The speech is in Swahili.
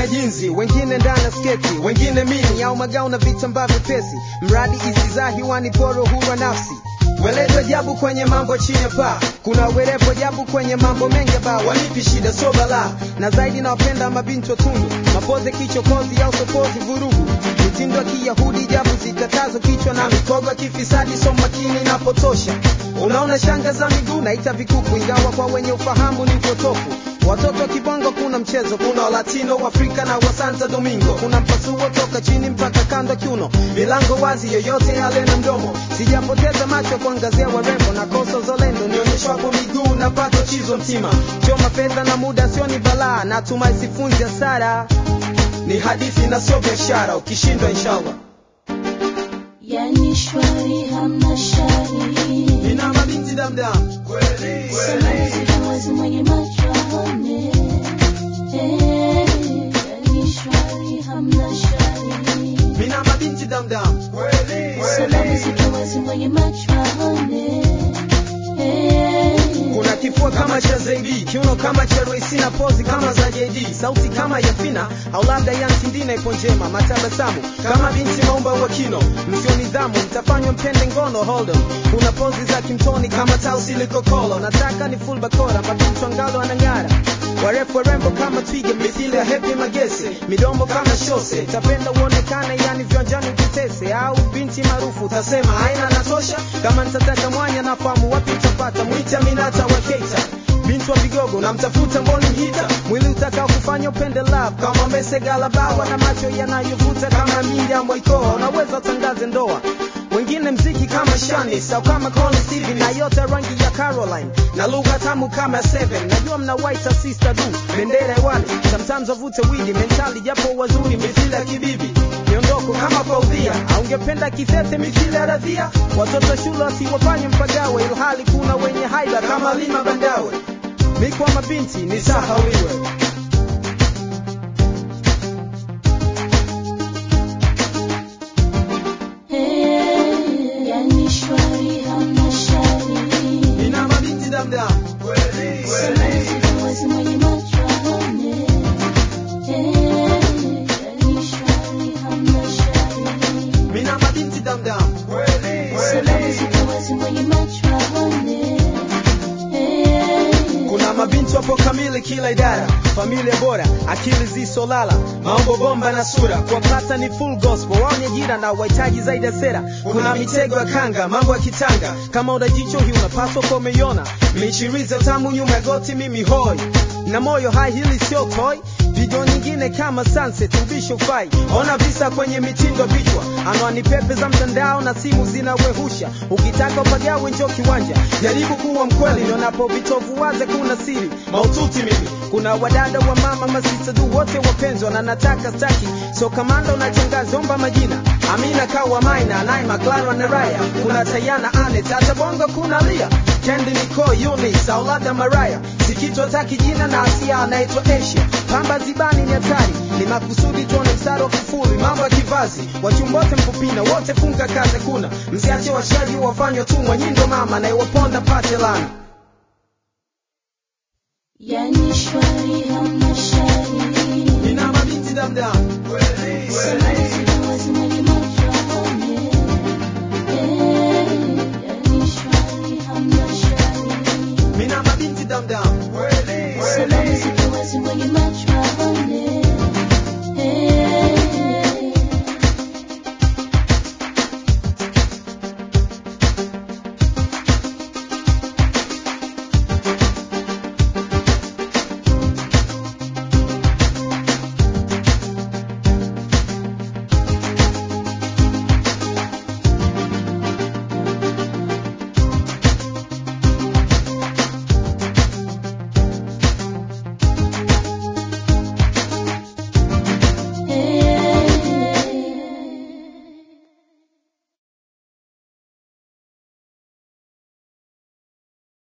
na jinzi wengine ndani ya sketi wengine mini au magao na vitambaa vyepesi mradi isizaa hiwani poro hurwa nafsi Weleto jabu kwenye mambo chini ya paa, kuna werepo jabu kwenye mambo mengi ba wanipi shida so bala, na zaidi nawapenda mabinti wa tundu, mapoze kichokozi au sokozi vurugu, mitindo ya kiyahudi jabu zikatazo kichwa na mikogo ya kifisadi so makini inapotosha. Unaona shanga za miguu naita vikuku, ingawa kwa wenye ufahamu ni upotofu. Watoto wa kibongo kuna mchezo, kuna wa latino wa Afrika na wa Santo Domingo, kuna mpasuo toka chini mpaka kando ya kiuno, milango wazi, yoyote yale na mdomo. Sijapoteza macho kuangazia warembo na koso zolendo, nionyeshwapo miguu na pato chizo mtima, choma fedha na muda sio ni balaa, natumai sifunzi hasara, ni hadithi na sio biashara, ukishindwa inshallah. Yani shwari hamna shari Nina mabinti damdam kweli Salamu zile wazi mwenye macho aone Eh, yani shwari hamna shari Mina mabinti damdam kweli Salamu zile wazi mwenye macho aone Eh, kuna kifua kama cha Zaidi, kiuno kama cha Royce na pozi kama za JD, sauti kama ya Fina au labda ya Ntindina ipo njema, matabasamu kama binti maumba wa kino, msio nidhamu mtafanywa mpende ngono hold on. Kuna pozi za kimtoni kama tausi liko kolo, nataka ni full bakora, mabinti wangalo anang'ara warefu warembo kama twiga mithili ya Happy Magese, midomo kama shose, tapenda uonekane yani viwanjani ukitese, au binti maarufu utasema haina natosha. Kama nitataka mwanya nafahamu wapi utapata, mwita Minata wa Keita binti wa vigogo namtafuta mboni mhita mwili utakao kufanya upende love kama mesegala bawa na macho yanayovuta kama Miriam Waikoa unaweza utangaze ndoa wengine mziki kama Shanis au kama Connie Steven na yote rangi ya Caroline na lugha tamu kama Seven najua mna white sister du bendera hewani sometimes wavute widi mentali japo wazuri mithili ya kibibi miondoko kama Faudhia aungependa kithete mithili ya Radhia watoto shule wasiwafanye mpagawe ilhali kuna wenye haiba kama Lima Bandawe mikwa mabinti ni sahawiwe eh, yani shwari hamna shari nina mabinti damdam kweli Salamu zile wazi mwenye macho aone Eh, yani shwari hamna shari mina mabinti damdam kweli Salamu zile wazi mwenye macho aone Eh, kuna mabinti wapo kamili kila idara familia bora akili zisolala mambo bomba na sura kuwapata ni full gospel waonye jira na wahitaji zaidi ya sera kuna mitego ya kanga mambo ya kitanga kama una jicho hii unapaswa kwa umeiona michiriza tamu nyuma ya goti mimi hoi na moyo hai hili sio toy video nyingine kama sunset ubisho fai ona visa kwenye mitindo vichwa anwani pepe za mtandao na simu zinawehusha ukitaka upagawe njo kiwanja jaribu kuwa mkweli nionapo vitovu waze kuna siri maututi mimi kuna wadada wa mama masista du wote wapenzwa na nataka staki so kamanda unachangaza omba majina amina kawa maina naima clara na raya kuna tayana anet hata bongo kuna lia kendi niko yunis au labda maraya sikitwa taki jina na asia anaitwa asia pamba zibani ni hatari ni makusudi tuone mstari wa kufuli mambo ya kivazi wachumbote mpupina wote funga kaze kuna msiache washaji wafanywa tumwa nyindo mama na iwaponda pate lana yani